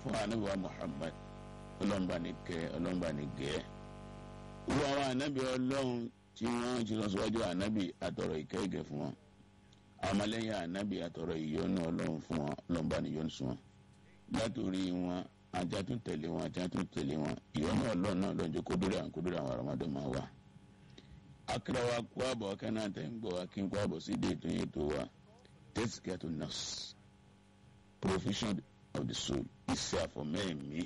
fún anabi wa muhammad ọlọ́mba ní kẹ́ ọlọ́mba ní gẹ́ wọ́n àwọn anabi ọlọ́run tí wọ́n ti lọ síwájú anabi àtọ̀rọ̀ ìkẹ́ ìgẹ̀ fún wọn ọmọlẹ́yìn anabi àtọ̀rọ̀ ìyọ́nú ọlọ́run fún wọn ọlọ́mba ní yọ́nú sún wọn látòrí wọn ajá tún tẹ̀lé wọn ajá tún tẹ̀lé wọn ìyọ́nú ọlọ́run náà lọ́jọ́ kódúrà kódúrà àwọn ọmọdé máa wà. akérè wa kó àbọ̀ kánà tẹ̀ ń gbọ́ wa kí n kó àbọ̀ sí déètò yẹn tó wa tẹ́síkẹ́tù nọ́ọ̀sì provision of the soul iṣẹ́ àfọ̀mẹ́ẹ̀mí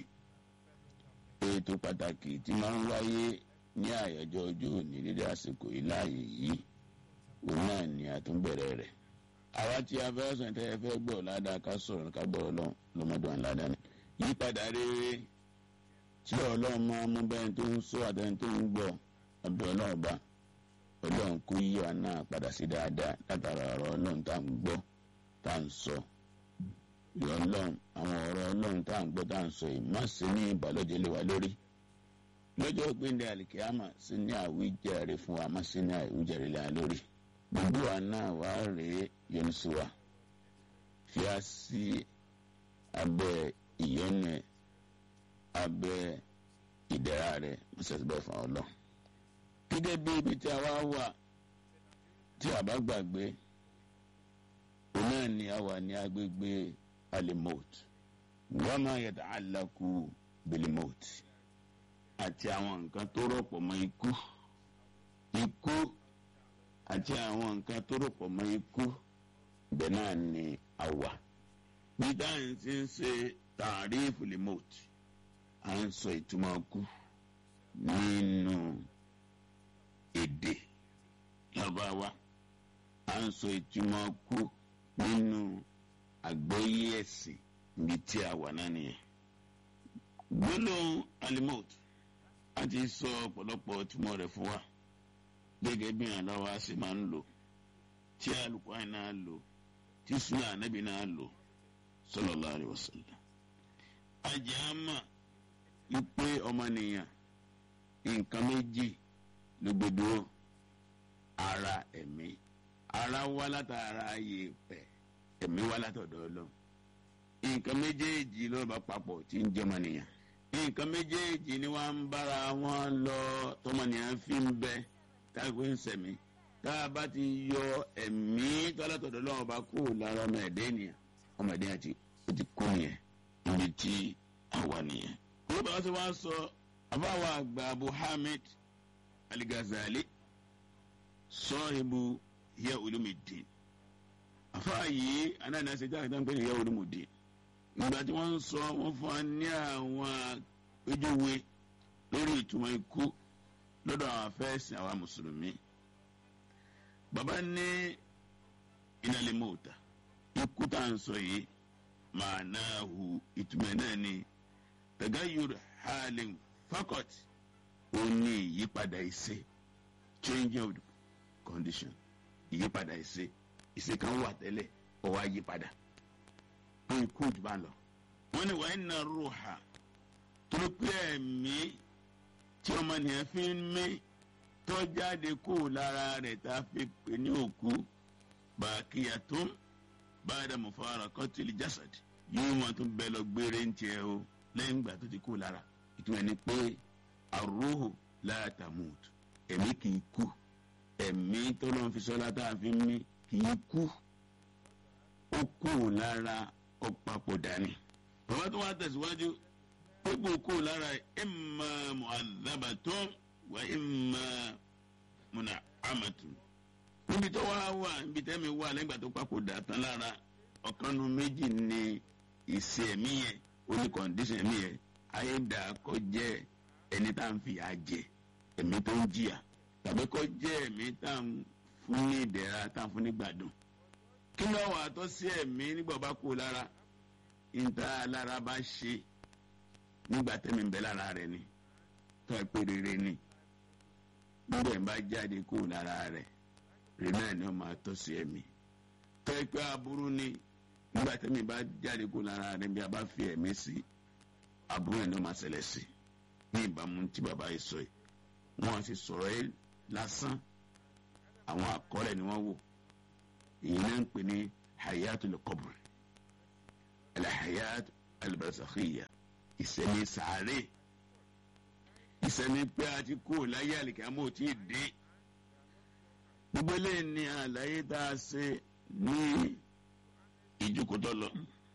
ètò pàtàkì tí máa ń wáyé ní àyájọ́ ọjọ́ òní dédé àsìkò yìí láàyè yìí òun náà ni àtúnbẹ̀rẹ̀ rẹ̀ àwa tí a fẹ́ sọ ìtẹ́yẹ fẹ́ gbọ́ ládàá ká sọ̀rọ̀ ká gbọ́ ọlọ́run lọ́mọdé wọn ládàá ni yípadà rere tí ọlọ́run máa mú bẹ́ẹ̀ tó ń sọ àtẹni tó ń gbọ́ ọbẹ̀ ọlọ́run bá ọlọ́run kó yí wa náà padà sí dáadáa látara ọ̀rọ̀ ọlọ́run tá à ń gbọ́ tá à ń sọ ìyọ̀ ọlọ́run àwọn ọ̀rọ̀ ọlọ́run tá à ń gbọ́ tá à ń sọ yìí má sí ní ìbàlódé lé wa lórí lọ́jọ́ gbẹ̀ndẹ̀ àlìkíyàmà sí ní àwíjàre fún wa má sí ní àwíjàre lé wa lórí gbogbo wa náà wà á rèé yọnu sí wa fi á sí abẹ́ ìyọ́nù ẹ̀ abẹ́ ìdẹ̀ra rẹ̀ mọ́sàsì bẹ́ẹ̀ fún ọlọ́ gẹ́gẹ́ bí ibi tí a wá wà tí a bá gbàgbé òun náà ni a wà ní agbègbè alimot wọ́n máa yàtọ̀ aláku bilimot àti àwọn nǹkan tó rọ̀pọ̀ mọ́ ikú ikú àti àwọn nǹkan tó rọ̀pọ̀ mọ́ ikú ibẹ̀ náà ni a wà bí dáhùn ti ń ṣe tààrífù limot à ń sọ ìtumọ̀ kú nínú èdè lọ́bàá à ń sọ ìtumọ̀ kú nínú àgbọ́yé ẹ̀sìn níbi tí a wà náà nìyẹn. gbólóhùn alimot a ti sọ ọ̀pọ̀lọpọ̀ ìtumọ̀ rẹ̀ fún wa gẹ́gẹ́ bí àlọ́wà sì máa ń lò tí alùpàá náà lò tí sùnà ànábì náà lò sallallahu alaihi wasallam. ajá mà wípé ọmọnìyàn nǹkan méjì ló gbé dúró ara ẹ̀mí ara wá látara yèèpẹ̀ ẹ̀mí wá látọ̀dọ̀ ọlọ́run nǹkan méjèèjì ló bá papọ̀ tí ń jẹ́ ọmọnìyàn nǹkan méjèèjì ni wọ́n ń bára wọn lọ tọmọnìyàn fi ń bẹ táwọn ń sẹ̀mí tá a bá ti yọ ẹ̀mí tọ́látọ̀dọ̀ ọlọ́run bá kú lára ọmọ ẹ̀dẹ́ ènìyàn ọmọ ẹ̀dẹ́ àti ó ti kú nìyẹn níbi tí àwa nìyẹn. wọ́n bá wọ́n ti wá sọ àbáwọ̀ àgbà Abu Hamid Al-Ghazali sọ́ọ̀hìbù hiya ulumuddin àfáàyè anáàdá ṣe jáde tán pé hiya ulumuddin ìgbà tí wọ́n ń sọ wọ́n fún wa ní àwọn ojúwe lórí ìtumọ̀ ikú lọ́dọ̀ àwọn afẹ́sìn àwa mùsùlùmí bàbá ní inal mauta ikú tá à ń sọ yìí ma'nahu ìtumọ̀ náà ni tagayyur halin faqat ó ní ìyípadà ìṣe changing of the condition ìyípadà ìṣe ìṣe kan wà tẹ́lẹ̀ ó wá yípadà ó ikú jù bá lọ. wọ́n ní wàá iná ruha tó pé ẹ̀mí tí ọmọnìyàn fi ń mí tó jáde kó lára rẹ̀ tá a fi pè ní òkú baqiyatun ba'da mufaraqatil jasad yóò máa tún bẹ lọ gbére ń tiẹ̀ o lẹ́yìn ìgbà tó ti kó lára ìtumọ̀ ni pé arruhu la tamut ẹ̀mí kì í kú ẹ̀mí tó lọ́n fi sọ́lá tá a fi mí kì í kú ó kú lára ó papò dání. bàbá tó wá tẹ̀síwájú ó kú kú lára imma mu'adhabatun wa imma mun'amatun. níbi tó wá wà níbi tẹ́mi wà lẹ́gbàá tó papò dà tán lára ọ̀kan nu méjì ni ìṣe ẹ̀mí yẹn ó ní kọ̀ǹdíṣàn ẹ̀mí yẹn ayé dà kó jẹ́ ẹni tá à ń fìyà jẹ ẹ̀mí tó ń jìyà tàbí kó jẹ́ ẹ̀mí tá à ń fún ní ìdẹ̀ra tá à ń fún ní gbàdùn. kí ló wà tó sí ẹ̀mí nígbà bá kú lára ìta lára bá ṣe nígbà tẹ́mi ń bẹ lára rẹ̀ ni tó ẹ pé rere ni nígbà yẹn bá jáde kú lára rẹ̀ rere náà ni ó máa tó sí ẹ̀mí tó ẹ pé aburú ni nígbà tẹ́mi bá jáde kú lára rẹ̀ bí a bá fi ẹ̀mí sí aburú yẹn ni ó máa ṣẹlẹ̀ sí ní ìbámu tí bàbá yìí sọ yìí wọn ti sọ̀rọ̀ yìí lásán àwọn àkọọ́lẹ̀ ni wọ́n wò èyí náà ń pè ní hayatul qabr alhayat alibasakhiya ìsẹ̀mí sàárè ìsẹ̀mí pé a ti kú láyé àlìkámọ́ ò tí ì dé gbogbo eléyìí ni àlàyé tá a ṣe ní ìjókòó lọ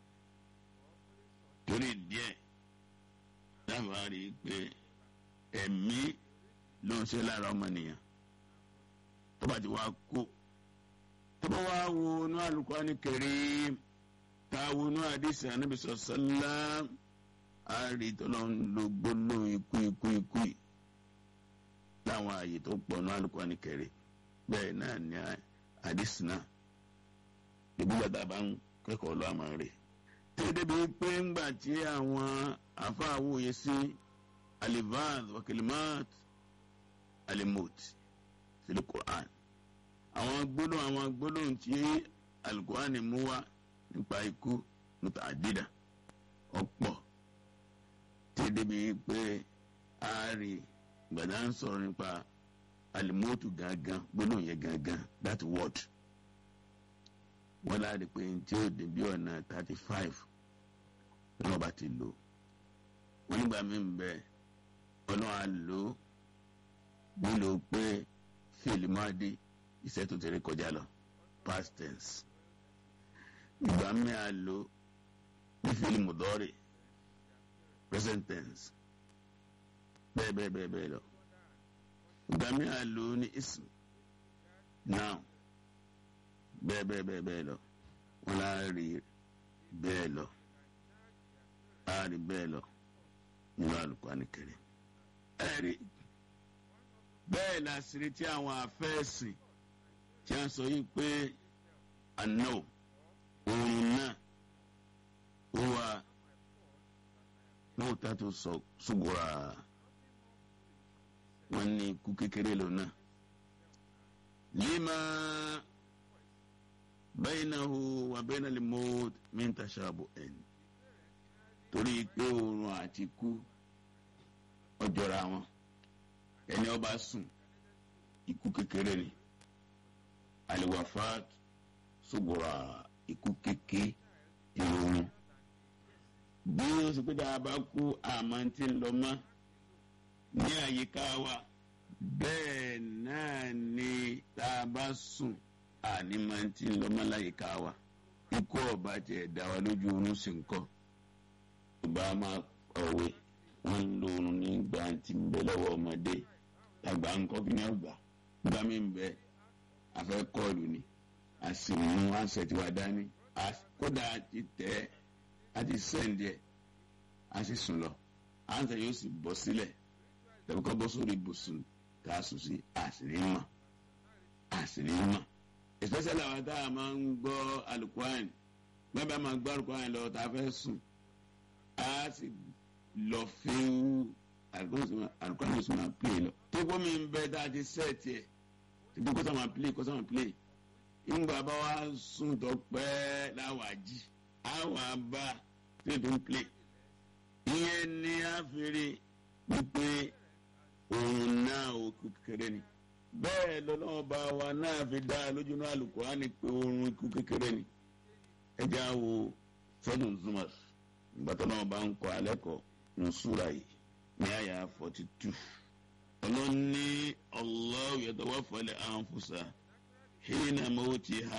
torí díẹ̀ dábàá rí i pé ẹ̀mí ló ń ṣe lára ọmọnìyàn tó bá ti wá kú tó bá wá wo inú Al-Qur'ani Karim tá a wo inú àdìsí Ànábì sọ̀sọ́lá a rí tọ́lọ́ ń lo gbólóhùn ikú ikú ikú yìí láwọn ààyè tó pọ̀ inú Al-Qur'ani Karim bẹ́ẹ̀ náà ní àdìsí náà ìbúgbà tá a bá ń kẹ́kọ̀ọ́ lọ́ àmọ́ rè tó débi pé ńgbà tí àwọn afáwòye sí alivaz wakilimat alimot sílẹ̀ Qur'an àwọn gbólóhùn àwọn gbólóhùn tí alukur'an mú wá nípa ikú muta'addida ọ̀pọ̀ tí débi pé a rí gbàdá ń sọ̀rọ̀ nípa alimotu gangan gbólóhùn yẹn gangan that word wọ́n láti pé tí ó dé bí ọ̀nà thirty five ní wọ́n bá ti lò wọ́n nígbà mí ń bẹ ọlọ́run á lò ó nílò pé fíìlì máa dé iṣẹ́ tó ti rí kọjá lọ past tense ìgbà mí á lò ní fíìlì mùdọ́rì present tense bẹ́ẹ̀ bẹ́ẹ̀ bẹ́ẹ̀ bẹ́ẹ̀ lọ ìgbà mí á lò ní ism now bẹ́ẹ̀ bẹ́ẹ̀ bẹ́ẹ̀ bẹ́ẹ̀ lọ wọn á rí bẹ́ẹ̀ lọ á rí bẹ́ẹ̀ lọ nínú Al-Qur'ani Karim. ẹ rí bẹ́ẹ̀ làṣírí tí àwọn afẹ́ẹ̀sìn tí a sọ yìí pé àná òun náà ó wà lóòótọ́ tó sọ ṣùgbọ́n wọn ní ikú kékeré lónà lima baynahu wa bayna al-maut min tashabu'in torí pé oorun àti ikú ọjọ́ra wọn ẹni ó bá sùn ikú kékeré ni aliwafat sugbura ikú kéke ìrònú bí ó sì pé dáa bá kú àmọ́ tí ń lọ mọ́ ní àyíká wa bẹ́ẹ̀ náà ni tá a bá sùn àní máa ń tí ń lọ mọ́ láyìíká wa ikú ọba jẹ́ dá wa lójú oorun sì ń kọ́ ìbá máa ọ̀wé wọ́n ń lo oorun ní ìgbà tí ń bẹ lọ́wọ́ ọmọdé àgbà ń kọ́ kí ní ọgbà gbá mi ń bẹ afẹ́ kọ́ọ̀lù ni a sì mú àṣẹ tí wàá dání kódà a ti tẹ̀ a ti sẹ́ǹdì ẹ̀ a sì sùn lọ àǹtẹ̀ yóò sì bọ́ sílẹ̀ tẹ̀wé kọ́ bọ́ sórí ibùsùn tá a sùn sí àṣírí mọ̀ àṣírí mọ̀ especially àwọn tá a máa ń gbọ́ alukuran gbọ́dọ̀ bá máa gbọ́ alukuran lọ tá a fẹ́ sùn a sì lọ fíw alukuran yóò sì máa play lọ tó gbọ́ mi ń bẹ tá a ti sẹ́ẹ̀tì ẹ̀ títí kó sáà máa play kó sáà máa play ìgbà bá wa sùn tó pẹ́ láwàá jí àwọn àbá tí o tó ń play ìyẹn ni a fi rí wípé òun náà òkú kékeré ni bẹ́ẹ̀ lọ́lọ́wọ́ bá wa náà fi dá lójú náà Al-Qur'ani pé oorun ikú kékeré ni ẹjẹ́ á wo sọ́dún Zumar ìgbàtọ́ náà bá ń kọ́ alẹ́ kọ́ ní súra yìí ní àyà forty two ọlọ́ni Allahu yatawaffal anfusa hina mawtiha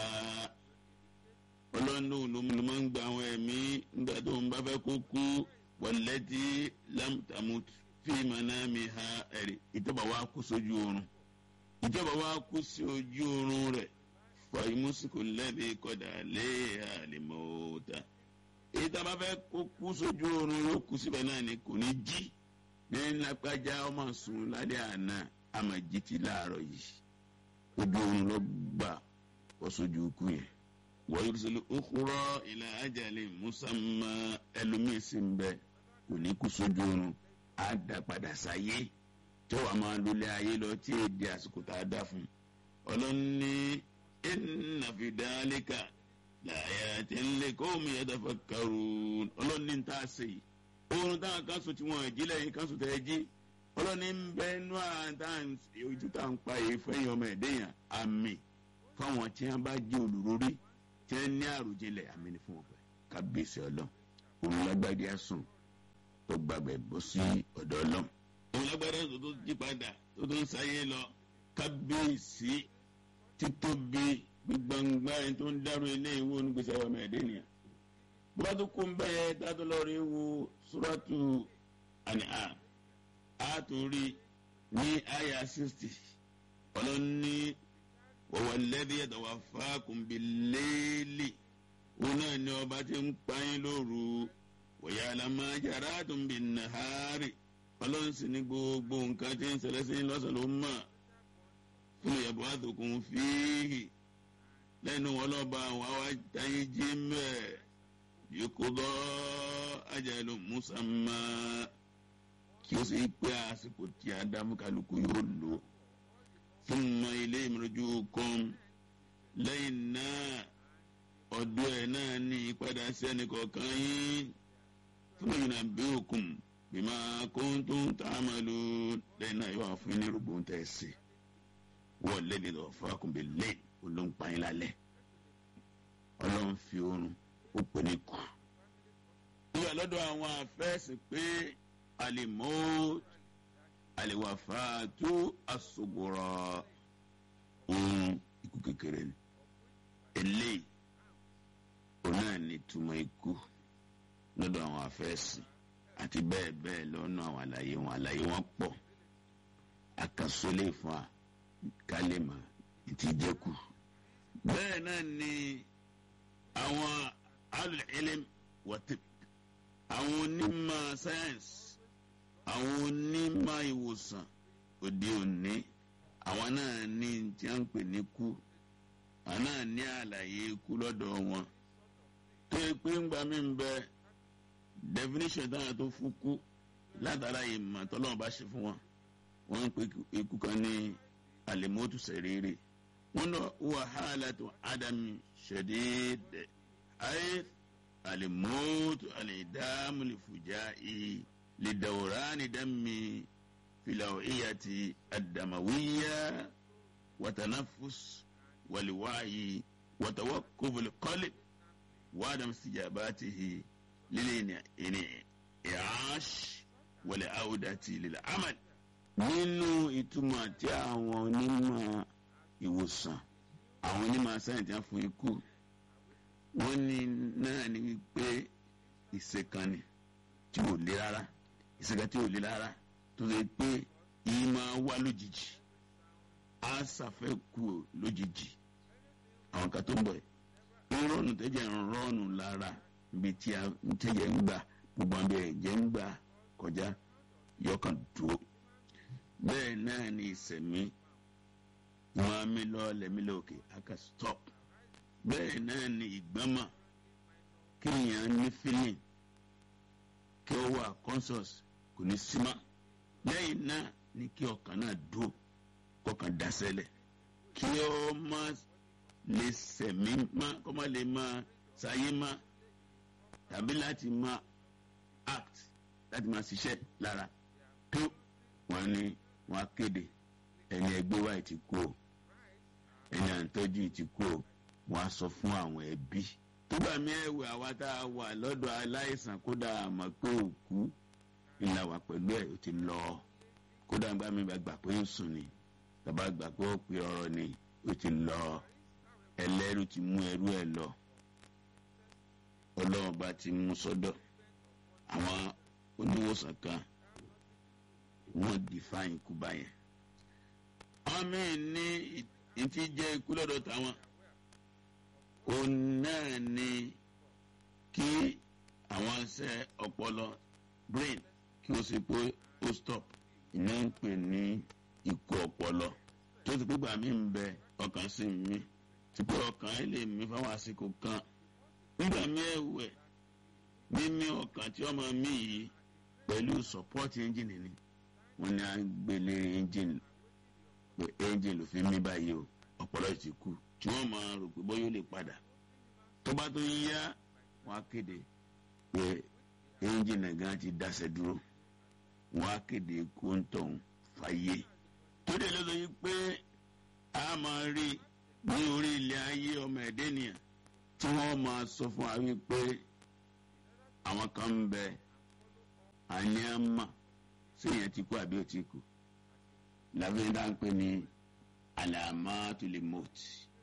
ọlọ́ni òun ló máa ń gba àwọn ẹ̀mí nígbà tó ń bá fẹ́ kó kú wallati lam tamut fi manamiha ẹ̀rí ìjọba wa kú sójú oorun ìjọba wa kú sí ojú oorun rẹ̀ fàyímùsìkò lẹ́bi kọ́dà léèyà lèmọ́ta èyí tá a bá fẹ́ kó kú sójú oorun yóò kú síbẹ̀ náà ni kò ní jí ní lápájá ọmọ sùn lálẹ́ àná àmọ́ jí ti láàárọ̀ yìí ojú oorun ló gbà kó sójú ikú yẹn wọ́n yóò sọ okùrọ̀ ìlà ajalin musamma ẹlòmíín sì ń bẹ kò ní kú sójú oorun á dá padà sáyé tí wàá máa lulẹ̀ ayé lọ tí èdè àsìkò tá a dá fún ọlọ́ni inna fi dhalika laayatin liqawmin yatafakkarun ọlọ́ni ń tà sí i oorun táwọn kan sùn tí wọ́n jí lẹ́yìn kan sùn tẹ́ jí ọlọ́ni ń bẹ nú àtàn ojú tá à ń pa èyí fẹ́yìn ọmọ ẹ̀dẹ́yàn àmì fáwọn tí wọ́n bá jẹ́ olùrórí tí wọ́n ní àròjinlẹ̀ àmì ni fún wọn pẹ́ kábíyèsí ọlọ́run òun lágbájá sùn tó gbàgbẹ́ bọ́ sí ọ̀dọ̀ ọlọ́run. òun lágbájá sùn tó jí padà tó tó ń sáyé lọ kábíyèsí títóbi gbígbàngbà ẹni tó ń dárò ilé ìwé onígbèsè àwọn ọmọ ẹ̀dẹ́ nìyà. bó bá tó kó ń bẹ́ẹ̀ dátó lọ́ọ́ rí wo súrátù An'am a tún rí ní àyà sixty ọlọ́ni wọ̀wọ̀ lẹ́dí ẹ̀dọ̀wà fákùnbí léèlì òun náà ni ọba tí ń pààyàn lóru wọ̀yà àlàmájára tún bí nàárì ọlọ́run sì ní gbogbo nǹkan tí ń ṣẹlẹ̀ sí lọ́sàn ló mọ̀ fún ìyàbọ̀ àtòkùn fíhì lẹ́nu ọlọ́ba àwọn àwa táyé jí mẹ́ẹ̀ yòókùbọ́ ajalu musamma kí ó sì pé àsìkò tí ádámù kálukú yóò lò thumma ilayhi marjukum lẹ́yìn náà ọ̀dọ̀ ẹ̀ náà ní ìpadà sí ẹnìkọ̀ọ̀kan yín thumma yunabbi'ukum bima kuntum ta'malun lẹ́yìn náà yóò wá fún yín ní rògbòn tẹ̀ sí wọ́n lẹ́ni lọ́ọ́ fákùn bẹ́ẹ̀ lẹ́yìn olóńpáyín lálẹ́ ọlọ́run fi oorun ó pè ní kù. ìwà lọ́dọ̀ àwọn àfẹ́sìn pé alimot aliwafatu asogora ohun ikú kékeré ni eléyìí òun náà ní túmọ̀ ikú lọ́dọ̀ àwọn àfẹ́sìn àti bẹ́ẹ̀ bẹ́ẹ̀ lọ́nà àwọn àlàyé wọn àlàyé wọn pọ̀ àkàsólè fún wa kálímà ìtìjẹ́kù bẹ́ẹ̀ náà ni àwọn alùlẹ̀ẹ́lẹ́m wọ́tí àwọn onímọ̀ sáyẹ́nsì àwọn onímọ̀ ìwòsàn òde òní àwọn náà ní tí wọ́n ń pè ní kú àwọn náà ní àlàyé ikú lọ́dọ̀ wọn tó yẹ pé ńgbà mí ń bẹ definition táwọn tó fún kú látara ìmọ̀ tọ́lọ́wọ́n bá ṣe fún wọn wọ́n ń pè ikú kan ní alimotu sẹ̀rẹ̀rẹ̀ wọ́n lọ wàhálà tó ádámì ṣẹ̀dẹ̀ẹ́dẹ̀ ayé alimotu alidamu lifuja'i lidawrani dami filawiyati adamawiya watanafus waliwayi watawakubul qalb wadam sijabatihi lilini ini iash wali audati lil amal nínú ìtumọ̀ tí àwọn onímọ̀ ìwòsàn àwọn onímọ̀ sáyẹ̀ntì á fún ikú wọ́n ní náà ní wípé ìṣèkànnì tí ò le rárá ìṣèkànnì tí ò le rárá tó ṣe pé yìí máa wá lójijì á ṣàfẹ́kù lójijì àwọn kan tó ń bọ̀ ẹ̀ ń rọ́ọ̀nù tẹ́jẹ̀ ń rọ́ọ̀nù lára ibi tí a ń tẹ́jẹ̀ ń gbà gbogbo àbẹ̀ ẹ̀jẹ̀ ń gbà kọjá yọkàn dúró bẹ́ẹ̀ náà ni ìsẹ̀mí wọn á mi lọ lẹ́mí lókè aka stop bẹ́ẹ̀ náà ni ìgbọ́mọ̀ kéèyàn ní feeling kí ó wà conscious kò ní símá lẹ́yìn náà ni kí ọkàn náà dúró kọkàn dasẹ́lẹ̀ kí ó má lè sẹ̀mí má kó má lè má sáyé má tàbí láti má act láti má ṣiṣẹ́ lára tó wọn ní wọn á kéde ẹni ẹgbẹ́ wa ti kú o ẹni à ń tọ́jú ti kú o wọn á sọ fún àwọn ẹbí. nígbà mẹ́wàá àwa tá a wà lọ́dọ̀ aláìsàn kódà àmọ́ pé òkú ńlá wà pẹ̀lú ẹ̀ ó ti lọ kódà nígbà mi gbà pé ó sùn ni tàbá gbà pé ó pe ọ̀rọ̀ ni ó ti lọ ẹlẹ́rù ti mú ẹrú ẹ̀ lọ ọlọ́run bá ti mú sọ́dọ̀ àwọn oníwòsàn kan wọ́n define ikú báyẹn. àwọn míì ní ìtí jẹ́ ikú lọ́dọ̀ táwọn. òun náà ni kí àwọn ṣe ọpọlọ brain kí o sì pé ó stop ìní ń pè ní ikú ọpọlọ tó ti pé gbàmí ń bẹ ọkàn sí mi ti pé ọkàn ẹ lè mí fáwọn àsìkò kan nígbà mí ẹ̀wẹ̀ mímí ọkàn tí ọmọ mi yìí pẹ̀lú support engine ni wọ́n ní à ń gbélé engine pé engine ló fi mí báyìí o ọpọlọ ti kú tí wọ́n máa rò pé bóyá ó lè padà tó bá tó yá wọ́n á kéde pé engine gan ti dáṣẹ́ dúró wọ́n á kéde kóńtọ̀n fàyè tó dé lọ́dọ̀ yìí pé a máa rí ní orí ilẹ̀ ayé ọmọ ẹ̀dẹ́ nìyẹn tí wọ́n máa sọ fún wa wípé àwọn kan ń bẹ àní àmà séèyàn ti kú àbí ò ti kú làbẹ́yìn dá ń pè ní alamatul maut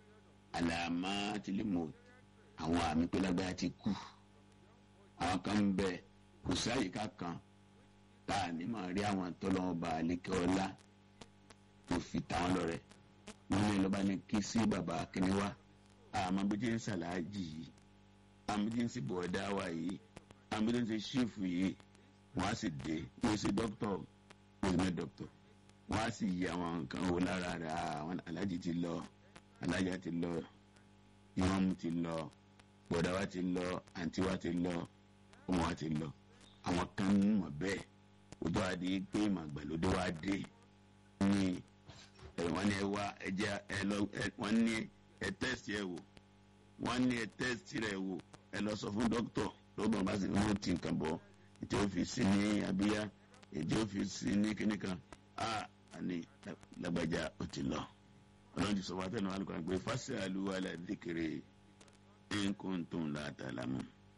alamatul maut àwọn àmì pé lágbára ti kú àwọn kan ń bẹ kò sí àyíká kan tá a ní máa rí àwọn tọ́lọ́mọba àlékẹ́ ọlá tó fi ta wọn lọ́rẹ wọn ní lọ́ba ní kí sí bàbá akínníwá àmọ́ bí tí ń sàlájì yìí àmọ́ bí tí ń sì bọ̀ọ́dá wa yìí àmọ́ bí tí ń ṣe ṣífù yìí wọ́n á sì dé wọ́n ṣe dókítọ̀ wọ́n ṣe dókítọ̀ wọ́n á sì yí àwọn nǹkan wo lára rẹ̀ àwọn alájì ti lọ alájà ti lọ ìmọ̀mù ti lọ bọ̀ọ́dá wa ti lọ àǹtí wa ti lọ ọmọ wa ti lọ àwọn kan ń mọ̀ bẹ́ẹ̀ ojú àdé pé màgbàlódé wa dé ní wọ́n ní ẹ wá ẹ jẹ́ ẹ lọ wọ́n ní ẹ tẹ́sì ẹ wò wọ́n ní ẹ tẹ́sì rẹ wò ẹ lọ sọ fún dókítọ̀ dókítọ̀ bá sì wọ́n ti nǹkan bọ̀ ètò òfìsì ní abíyá ètò òfìsì ní kíní kan a àní lágbájá ó ti lọ ọlọ́run ti sọ wá tẹnu alùpùpù pé fásitì àlùwà là dìkìrì nǹkan tó ń la àtàlámù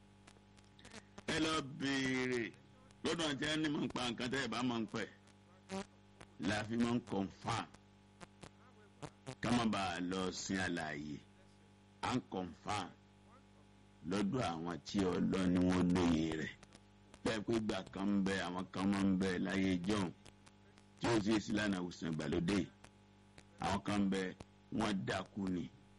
ẹ lọ béèrè lọ́dọ̀ àti ẹni mọ̀ ń pa nǹkan tẹ́ ẹ bá mọ̀ ń pẹ́ la fi máa ń confam ká má bàa lọ sin àlàyé à ń confam lọ́dọ̀ àwọn tí ọlọ́ni wọn lóye rẹ̀ bẹ́ẹ̀ pé gbà kan ń bẹ àwọn kan máa ń bẹ láyé john tí ó sì sí lánàá òsàn ìgbàlódé àwọn kan ń bẹ wọ́n dákú ni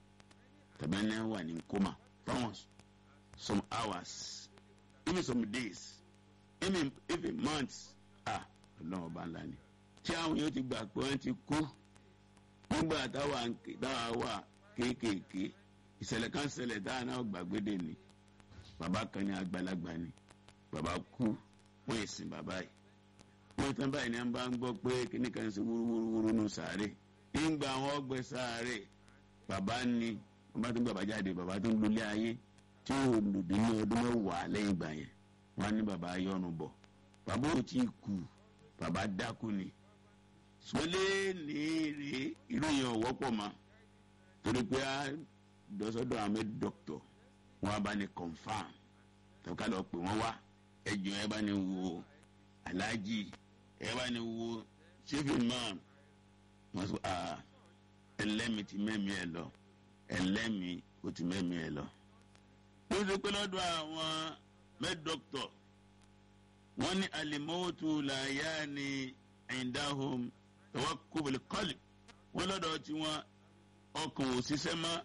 tàbí ẹni wà ní kómà fáwọn some hours even some days even even months ah ọlọ́run ọba ńlá ni tí àwọn yóò ti gbà pé wọ́n ti kú nígbà táwa wà kéékèèké ìṣẹ̀lẹ̀ kan ṣẹlẹ̀ táwa náà gbàgbédè ni bàbá kan ní àgbàlagbà ni bàbá kú wọ́n yìí sin bàbá yìí wọ́n tán báyìí ni wọ́n bá ń gbọ́ pé kíní kan ṣe wúrúwúrú nù sàárè nígbà wọn ọgbẹ sàárè bàbá ni wọ́n bá tún bàbá jáde bàbá tún lulẹ̀ ayé tí ó lòdì ní ọdún mẹ́wàá lẹ́yìn ìgbà yẹn wọ́n á ní bàbá yọnu bọ̀ bàbá ò tí ì kú bàbá dákú ni sọlé ní rè irú yẹn ò wọ́pọ̀ mọ́ torí pé a dọ́sọ́dọ̀ àmì dọ́kítọ̀ wọn a bá ní confam tàbí ká lọ pè wọ́n wá ẹjọ́ ẹ bá ní wo aláàjì ẹ bá ní wo chief imam wọ́n sọ aa ẹlẹ́mi ti mẹ́mi ẹ lọ ẹlẹ́mi ó ti mẹ́mi ẹ lọ. ó ṣe pé lọ́dọ̀ àwọn mẹ́dọ́kítọ̀ wọ́n ní alimọ́tò làyà ni indahum tawakkul qalb wọ́n lọ́dọ̀ tí wọ́n ọkàn ò ṣiṣẹ́ mọ́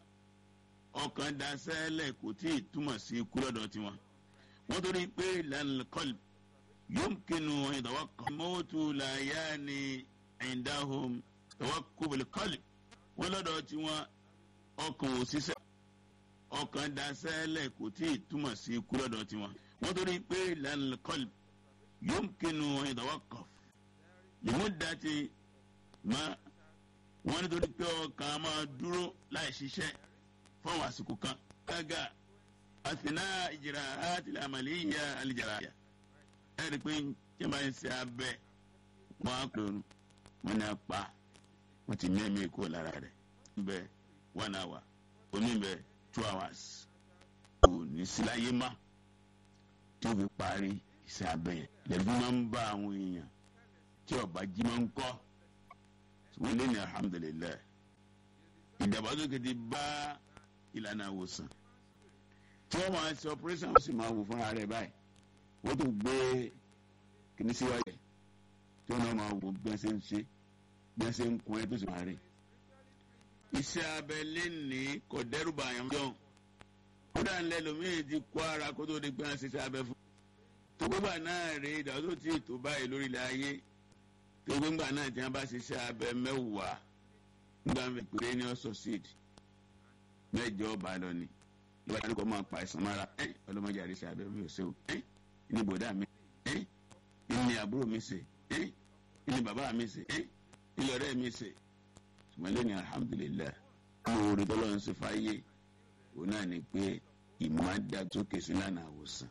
ọkàn daṣẹ́lẹ̀ kò tí ì túmọ̀ sí ikú lọ́dọ̀ tí wọ́n wọ́n torí pé lal qalb yumkinu tawakkul mọ́tò làyà ni indahum tawakkul qalb wọ́n lọ́dọ̀ tí wọ́n ọkàn ò ṣiṣẹ́ ọkàn daṣẹ́lẹ̀ kò tí ì túmọ̀ sí ikú lọ́dọ̀ tí wọ́n wọ́n torí pé lal qalb yomkinu ìdọwọkọf lèmúdàtì má wọn nítorí pé ọkàn máa dúró láì ṣiṣẹ́ fáwọn àsìkò kan gágà àtìná ìjìrà àti àmàlíyà àlìjàrà ẹ rí i pé tí wọn bá ń ṣe abẹ wọn á kúrò wọn ní apá wọn ti mẹ́mí kó lára rẹ̀ níbẹ̀ one hour oníbẹ̀ two hours kò ní síláyé má tí ó fi parí iṣẹ́ abẹ yẹn lẹ́gbẹ́ máa ń bá àwọn èèyàn tí ọba jí máa ń kọ́ wọ́n lé ní alhamdulilayi ìdàgbàsókè ti bá ìlànà àwòsàn tí wọ́n máa ṣe operation wọ́n sì máa wò fúnra rẹ̀ báyìí wọ́n tún gbé kìíní síwájú tí wọ́n náà máa wò bí wọ́n ṣe ń ṣe bí wọ́n ṣe ń kun ẹ́ tó sì máa rí iṣẹ́ abẹ lé ní kò dẹ́rù bàyàn jọ kódà ńlẹ́ lómìnir ti kó ara kó tó di pé wọ́n ṣe iṣẹ́ abẹ fún tó gbégbà náà rèé ìdàgbàsókè tí ètò báyìí lórí ilẹ̀ ayé tó gbégbà náà tí wọ́n bá ṣiṣẹ́ abẹ mẹ́wàá nígbà mi péré ní ọ̀sọ̀ seed mẹ́jọ ọba lọ ni ìwà ìdájọ́ kọ́ máa pa ẹ̀sán mára ẹ́ ọlọ́mọdé àríṣẹ́ abẹ mi ò ṣe o ẹ́ ní bòdà mi ẹ́ ní àbúrò mi ṣe ẹ́ ní bàbá mi ṣe ẹ́ ní ọ̀rẹ́ mi ṣe ṣùgbọ́n lẹ́ni alhamdulilayi àwọn orí tọ́lọ́ ń ṣe fáyé òun náà ni pé ìmọ̀ádàgbàsókè sí lánàá àwòsàn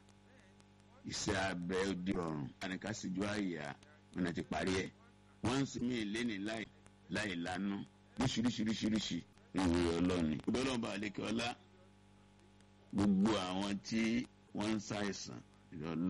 iṣẹ́ abẹ di rọrùn àníkàsíjú àyà wọn ti parí ẹ̀ wọ́n ń sinmi ìléni láì láì lánú lóṣìṣìṣìṣìṣì ìwé ọlọ́ọ̀ni. ìbọ́lọ́ba àlekè ọlá gbogbo àwọn tí wọ́n ń ṣàìsàn ìrọ̀lọ́